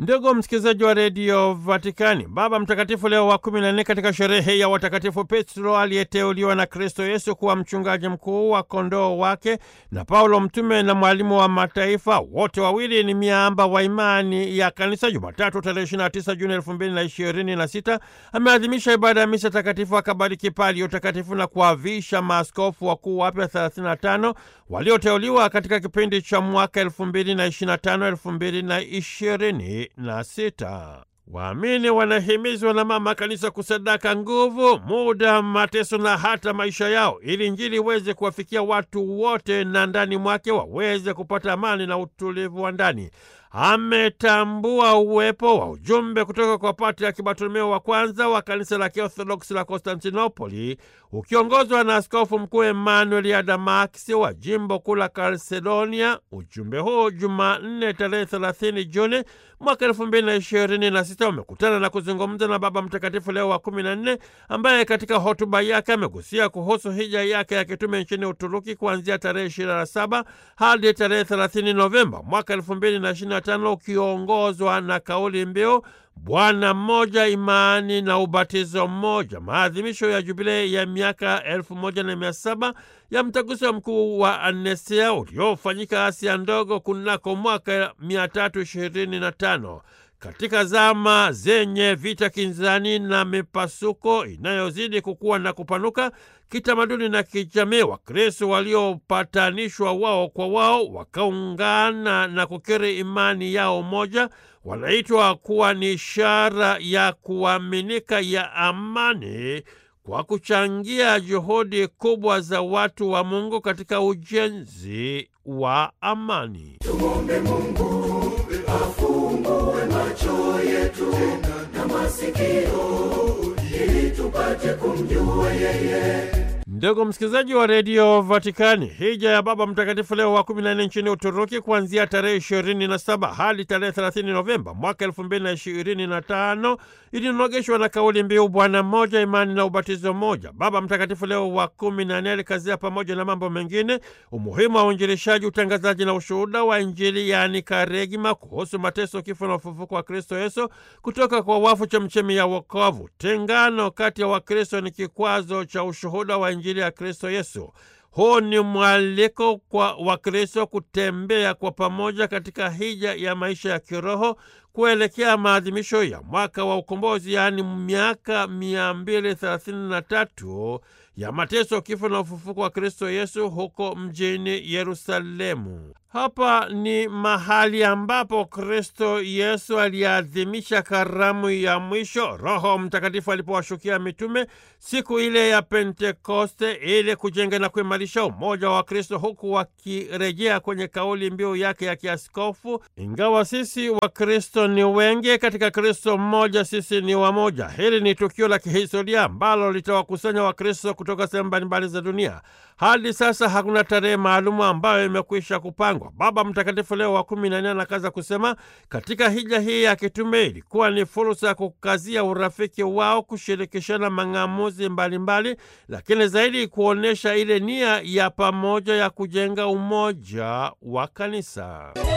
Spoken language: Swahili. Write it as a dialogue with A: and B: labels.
A: Ndugu msikilizaji wa redio Vatikani, Baba Mtakatifu Leo wa kumi na nne katika sherehe ya watakatifu Petro aliyeteuliwa na Kristo Yesu kuwa mchungaji mkuu wa kondoo wake na Paulo mtume na mwalimu wa mataifa, wote wawili ni miamba wa imani ya Kanisa, Jumatatu tarehe 29 Juni 2026 ameadhimisha ibada ya misa takatifu, akabariki palio takatifu na kuavisha maaskofu wakuu wapya 35 walioteuliwa katika kipindi cha mwaka 2025 2020 na sita. Waamini wanahimizwa na Mama Kanisa kusadaka nguvu, muda, mateso na hata maisha yao ili Injili iweze kuwafikia watu wote na ndani mwake waweze kupata amani na utulivu wa ndani. Ametambua uwepo wa ujumbe kutoka kwa Patriaki Bartolomeo wa kwanza wa kanisa la Kiorthodoksi la Konstantinopoli ukiongozwa na askofu mkuu Emmanuel Adamaksi wa jimbo kuu la Kalsedonia. Ujumbe huu Jumanne tarehe 30 Juni mwaka elfu mbili na ishirini na sita umekutana na kuzungumza na Baba Mtakatifu Leo wa kumi na nne ambaye katika hotuba yake amegusia kuhusu hija yake ya kitume nchini Uturuki kuanzia tarehe 27 hadi tarehe 30 Novemba mwaka elfu mbili na ishirini na tano ukiongozwa na kauli mbiu Bwana mmoja, imani na ubatizo mmoja, maadhimisho ya jubilei ya miaka elfu moja na mia saba ya mtaguso mkuu wa Anesea uliofanyika Asia Ndogo kunako mwaka mia tatu ishirini na tano. Katika zama zenye vita kinzani na mipasuko inayozidi kukua na kupanuka kitamaduni na kijamii, Wakristo waliopatanishwa wao kwa wao wakaungana na kukiri imani yao moja wanaitwa kuwa ni ishara ya kuaminika ya amani kwa kuchangia juhudi kubwa za watu wa Mungu katika ujenzi wa amani.
B: Tumwombe Mungu afungue macho yetu na masikio ili tupate kumjua yeye.
A: Ndugu msikilizaji wa redio Vatikani, hija ya Baba Mtakatifu Leo wa 14 nchini Uturuki kuanzia tarehe 27 hadi tarehe 30 Novemba mwaka 2025 ilinogeshwa na kauli mbiu Bwana mmoja, imani na ubatizo mmoja. Baba Mtakatifu Leo wa 14 alikazia pamoja na mambo mengine umuhimu wa uinjilishaji, utangazaji na ushuhuda wa Injili, yaani karegima, kuhusu mateso, kifo na ufufuko wa Kristo Yesu kutoka kwa wafu, chemchemi ya wokovu. Tengano kati ya Wakristo ni kikwazo cha ushuhuda wa Injili ya Kristo Yesu. Huu ni mwaliko kwa Wakristo kutembea kwa pamoja katika hija ya maisha ya kiroho kuelekea maadhimisho ya mwaka wa ukombozi, yaani miaka 233 ya mateso, kifo na ufufuko wa Kristo Yesu huko mjini Yerusalemu. Hapa ni mahali ambapo Kristo Yesu aliadhimisha karamu ya mwisho, Roho Mtakatifu alipowashukia mitume siku ile ya Pentekoste, ili kujenga na kuimarisha umoja wa Kristo, huku wakirejea kwenye kauli mbiu yake ya kiaskofu, ingawa sisi wa Kristo ni wengi, katika Kristo mmoja sisi ni wamoja. Hili ni tukio la kihistoria ambalo litawakusanya Wakristo kutoka sehemu mbalimbali za dunia. Hadi sasa hakuna tarehe maalumu ambayo imekwisha kupangwa. Baba Mtakatifu Leo wa kumi na nne anakaza kusema katika hija hii ya kitume ilikuwa ni fursa ya kukazia urafiki wao, kushirikishana mang'amuzi mbalimbali, lakini zaidi kuonyesha ile nia ya pamoja ya kujenga umoja wa kanisa.